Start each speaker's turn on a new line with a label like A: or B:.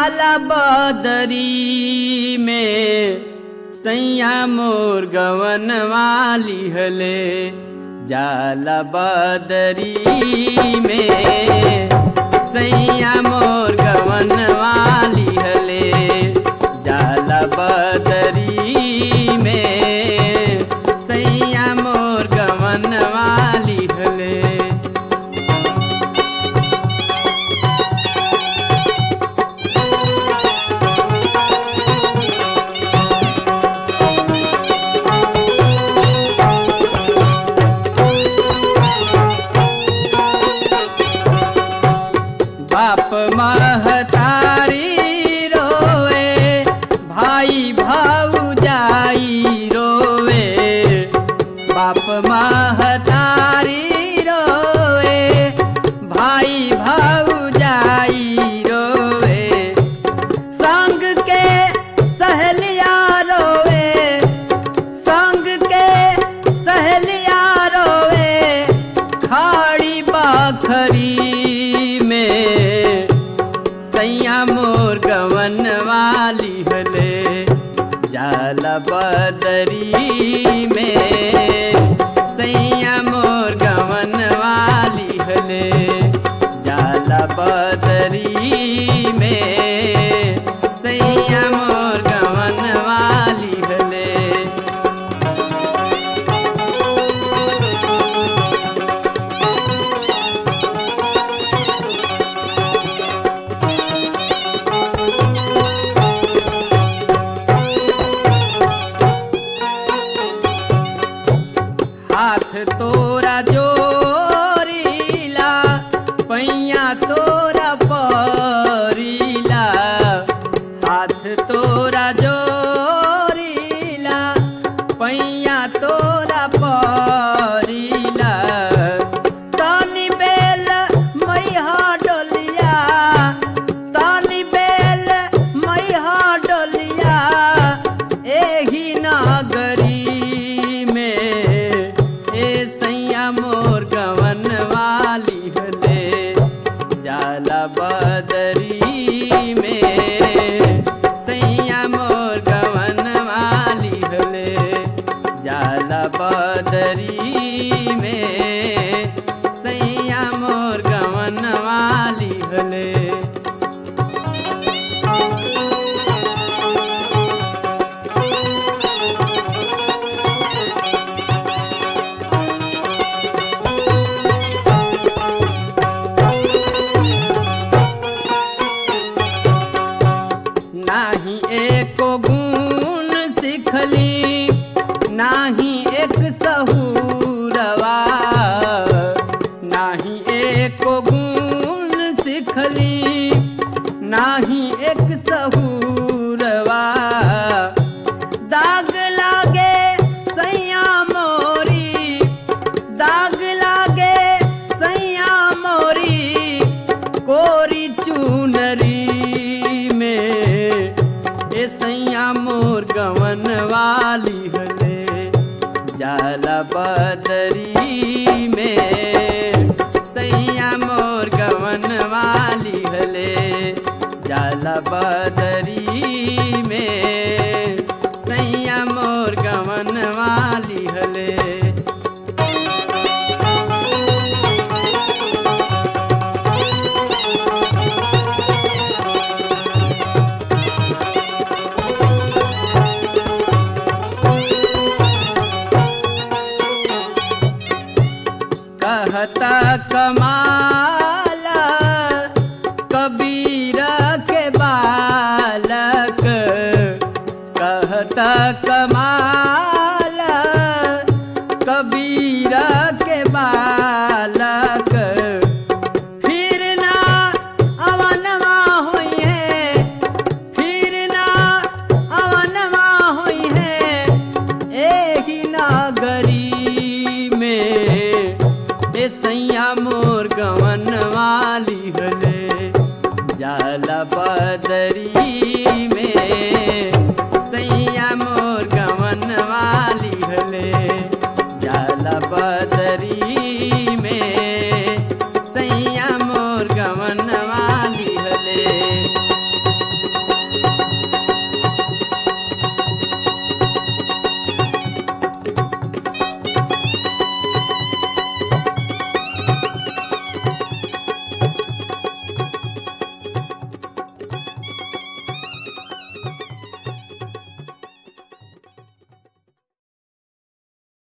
A: जाला बदरी में सैया मोर गवन वाली हले जाला बदरी में सैया मोर गवन वाली हले जाला बदरी में सैया मोर गवन वाली हले बाप महतारी रोवे भाई भाऊजाई रोवे बाप महतारी रोवे भाई भाऊजाई रोवे संग के सहेलिया रोवे संग के सहेलिया रोवे खाड़ी बाखरी में सैया मोर गवन वाली हले जाला बदरी में सैया मोर गवन वाली हले जाला बदरी में सैया मोर गवन वाली हले हाथ तोरा जोरीला पैया तोरा परीला हाथ तोरा जोरीला पैया तोरा परीला तनी बेल मैहा डोलिया तनी बेल मैहा डोलिया एही नागरी में ए सैया मोर गवन वाली हले जाला बदरी में सैया मोर गवन वाली हले जाला बदरी में सैया मोर गवन वाली हले नाही एको गुण सिखली नाही एक सहूरवा नाही एको गुण सिखली नाही एक सहूरवा दाग लागे सैया मोरी दाग लागे सैया मोरी कोरी चूनरी में ए सैया मोर गवन वाली हले जाला बदरी में सैया मोर गवन वाली हले जाला बदरी में सैया मोर गवन वाली हले कहता कमाला कबीर के बालक कहता कमाला कबीर के बालक फिर ना अवनवा हुई है फिर ना अवनवा हुई है एही नागरी में ए सैया मोर गवन वाली हले जाला बदरी में सैया मोर गवन वाली हले जाला बदरी